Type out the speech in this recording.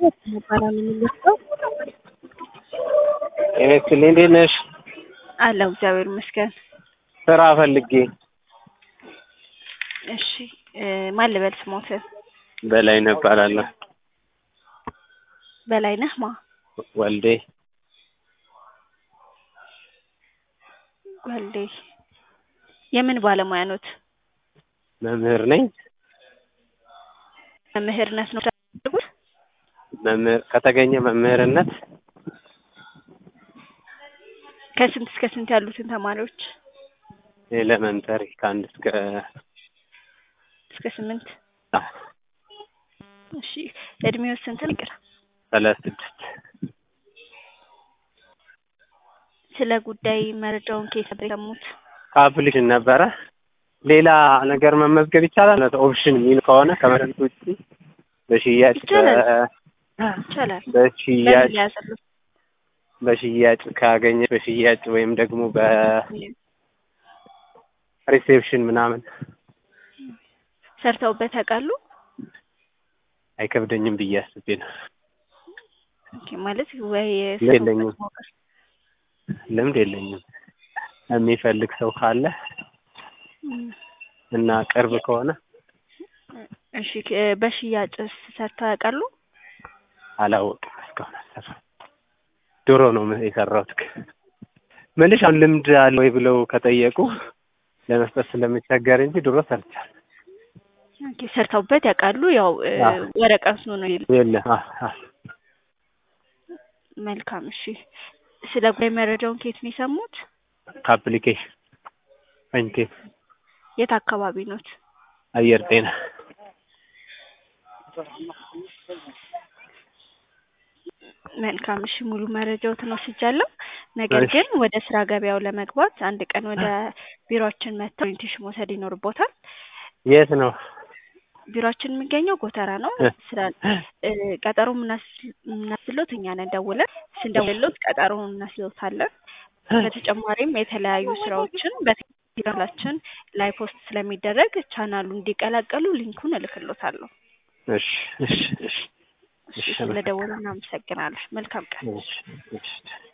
ይባላል የምንወስደው ኤክስል እንዴት ነሽ? አለው እግዚአብሔር ይመስገን። ስራ ፈልጌ እሺ ማን ልበል ስሞትን? በላይነህ እባላለሁ። በላይነህ ማ ወልዴ ወልዴ የምን ባለሙያ ኖት? መምህር ነኝ። መምህርነት ነው የምታደርጉት? መምህር ከተገኘ መምህርነት ከስንት እስከ ስንት ያሉትን ተማሪዎች? ኤሌመንተሪ ከአንድ እስከ እስከ ስምንት አዎ፣ እሺ እድሜው ስንት ነው? ይቅር ሰላሳ ስድስት ስለ ጉዳይ መረጃውን ከየት ነበር የሰሙት? ከአፕሊኬሽን ነበረ። ሌላ ነገር መመዝገብ ይቻላል? ኦፕሽን የሚል ከሆነ ከመረጥ ውጭ በሽያጭ ይቻላል። በ- ይቻላል። በሽያጭ ለምን ያዘሉት? በሽያጭ ካገኘ በሽያጭ ወይም ደግሞ በሪሴፕሽን ምናምን ሰርተውበት ያውቃሉ? አይከብደኝም ብዬ አስቤ ነው። ኦኬ ማለት ወይ የለኝም። ሰርተውበት ማወቅ ልምድ የለኝም። የሚፈልግ ሰው ካለ እም፣ እና ቅርብ ከሆነ እሺ ከ- በሽያጭስ ሰርተው ያውቃሉ? አላወቅም እስካሁን አልሰራም። ድሮ ነው የሰራሁት። ምንሽ አሁን ልምድ አለ ወይ ብለው ከጠየቁ ለመስጠት ስለምቸገር እንጂ ድሮ ሰርቻለሁ። ኦኬ ሰርተውበት ያውቃሉ? ያው እ፣ አዎ። ወረቀቱ ነው የሚል የለ አ- አ- መልካም እሺ። ስለ ጉዳይ መረጃውን ከየት ነው የሰሙት? ከአፕሊኬሽን ፈንቴ የት አካባቢ ኖት? አየር ጤና መልካም እሺ። ሙሉ መረጃዎትን ወስጃለሁ። ነገር እሺ። ግን ወደ ስራ ገበያው ለመግባት አንድ ቀን ወደ ቢሮአችን መጥተው ኦሪንቴሽን መውሰድ ይኖርቦታል። የት ነው? ቢሮአችን የሚገኘው ጎተራ ነው። እ። ስራ እ፣ ቀጠሮ የምናስ- የምናስሎት እኛ ነን ደውለን ስንደውልሎት ቀጠሮ እናስሎታለን። በተጨማሪም የተለያዩ ስራዎችን በቴሌግራማችን ላይ ፖስት ስለሚደረግ ቻናሉ እንዲቀላቀሉ ሊንኩን እልክሎታለሁ። እሺ እሺ እሺ እሺ፣ ስለደወሉ እናመሰግናለን። መልካም ቀን። እሺ እሺ